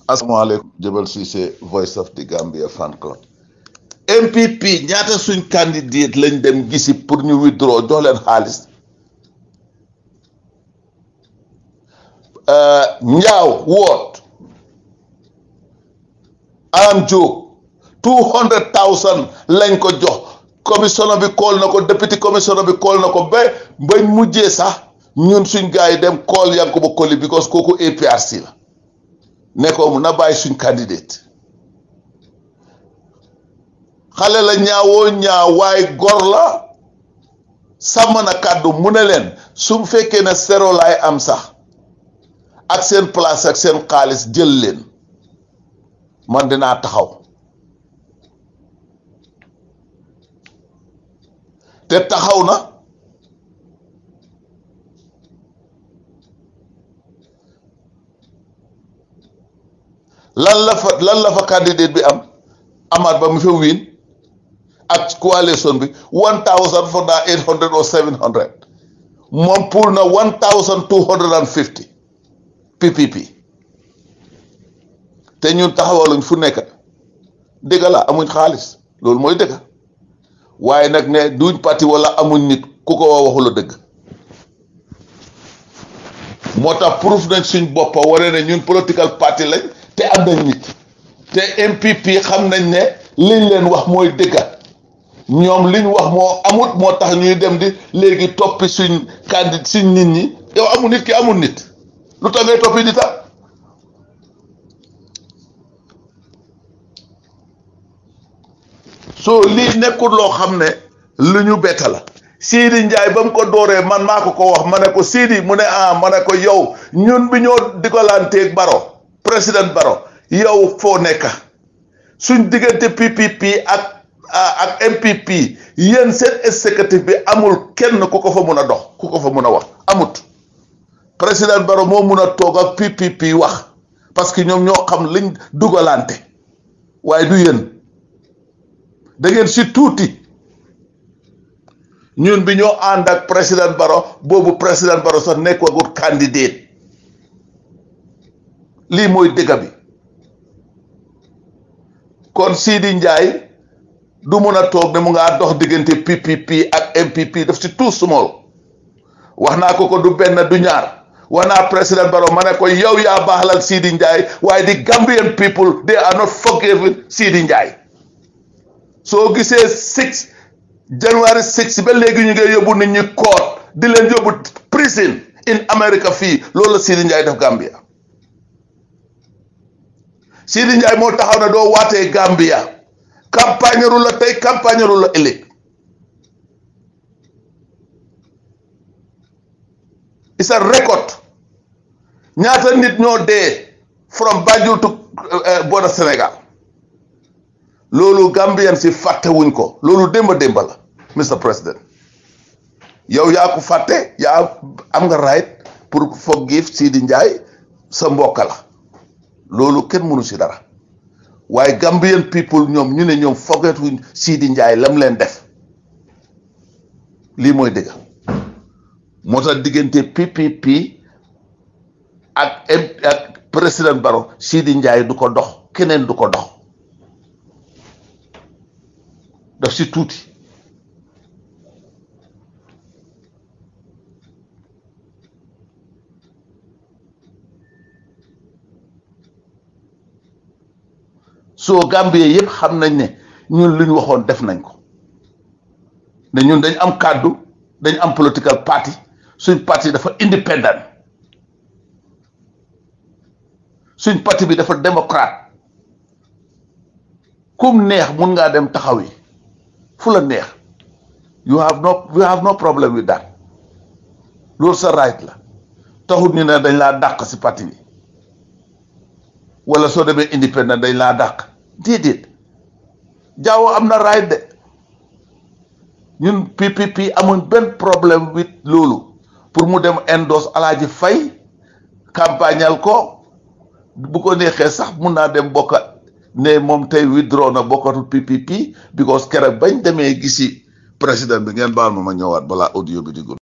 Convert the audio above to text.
asalaamaaleykum Jabal Cissé Voice of the Gambia fan club MPP ñaata suñ candidate lañ dem gisi pour ñu withdraw jox leen xaalis Njaaw woot Alam Diop two hundred thousand lañ ko jox commissioner bi kool na ko député commissioner bi kool na ko ba bañ mujjee sax ñun suñ gars yi dem kool Yankuba Colley because kooku APRC la ne ko na bàyyi suñ candidate xale la ñaawoo ñaaw waaye gor la sàmm na kàddu mu ne leen su fekkee ne sero laay am sax ak seen place ak seen xaalis jël leen man dinaa taxaw te taxaw na lan la fa lan la fa candidate bi am amaat ba mu fa wiin ak coalition bi one thousand four na eight hundred or seven hundred moom pour na one thousand two hundred and fifty PPP te ñun taxawaluñ fu nekk dëgg la amuñ xaalis loolu mooy dëgg waaye nag ne duñ parti wala amuñ nit ku ko wax waxula dëgg moo tax proof nañ suñ boppa wane ne ñun political party lañ te am nañ nit te MPP xam nañ ne liñ leen wax mooy dëgg ñoom liñ wax moo amut moo tax ñuy dem di léegi toppi suñ candidat suñ nit ñi yow amul nit ki amul nit lu tax ngay toppi nitam soo lii nekkul loo xam ne lu ñu betta la Sidi Njaay ba mu ko dooree man maa ko ko wax ma ne ko Sidi mu ne ah ma ne ko yow ñun bi ñoo digalanteeg Baro président Baro yow foo nekka suñ diggante PPP ak ak MPP yéen seen exécutif bi amul kenn ku ko fa mun a dox ku ko fa mun a wax amut président Baro moo mun a toog ak PPP wax parce que ñoom ñoo xam liñ dugalante waaye du yéen da ngeen si tuuti ñun bi ñoo ànd ak président Baro boobu président Baro sax nekkagut candidate lii mooy dëgg bi kon Sidi Njaay du mun a toog ne mu ngaa dox diggante PPP ak MPP daf si tout small wax naa ko ko du benn du ñaar wax naa président Barrow ma ne ko yow yaa baaxalal Sidi Njaay waaye di Gambian people they are not forgiving Sidi Njaay soo gisee six January six ba léegi ñu ngi yóbbu nit ñi court di leen yóbbu prison in America fii loolu la Sidi Njaay def Gambia Sidi Njaay moo taxaw ne doo waatee Gambia campagne ru la tey campagne ru la ëllëg it's a record ñaata nit ñoo dee from Banjul to border Sénégal loolu Gambien si fàtte wuñ ko loolu démba démba la Mr President yow yaa ko fàtte yaa am nga right pour forgive Sidi Njaay sa mbokk la loolu kenn mënu si dara waaye Gambian people ñoom ñu ne ñoom fogeetuñ Sidi Njaay lam leen def lii mooy dëgg moo tax diggante PPP ak ak président Barrow Sidi Njaay du ko dox keneen du ko dox daf si tuuti soo Gambie yëpp xam nañ ne ñun lu ñu waxoon def nañ ko ne ñun dañ am kàddu dañ am political party suñ parti dafa independent suñ parti bi dafa démocrate kum neex mun ngaa dem taxaw yi fu la neex you have no you have no problem with that loolu sa right la taxut ñu ne dañ laa dàq si parti bi wala soo demee independent dañ laa dàq déedéet jaawo am na right de ñun PPP amuñ benn problème with loolu pour mu dem endorse Alaaji Fay campagnal ko bu ko neexee sax mun naa dem bokka ne moom tey withdraw na bokkatul PPP because keroog bañ demee gisi président bi ngeen baal ma ma ñëwaat balaa audio bi di gudd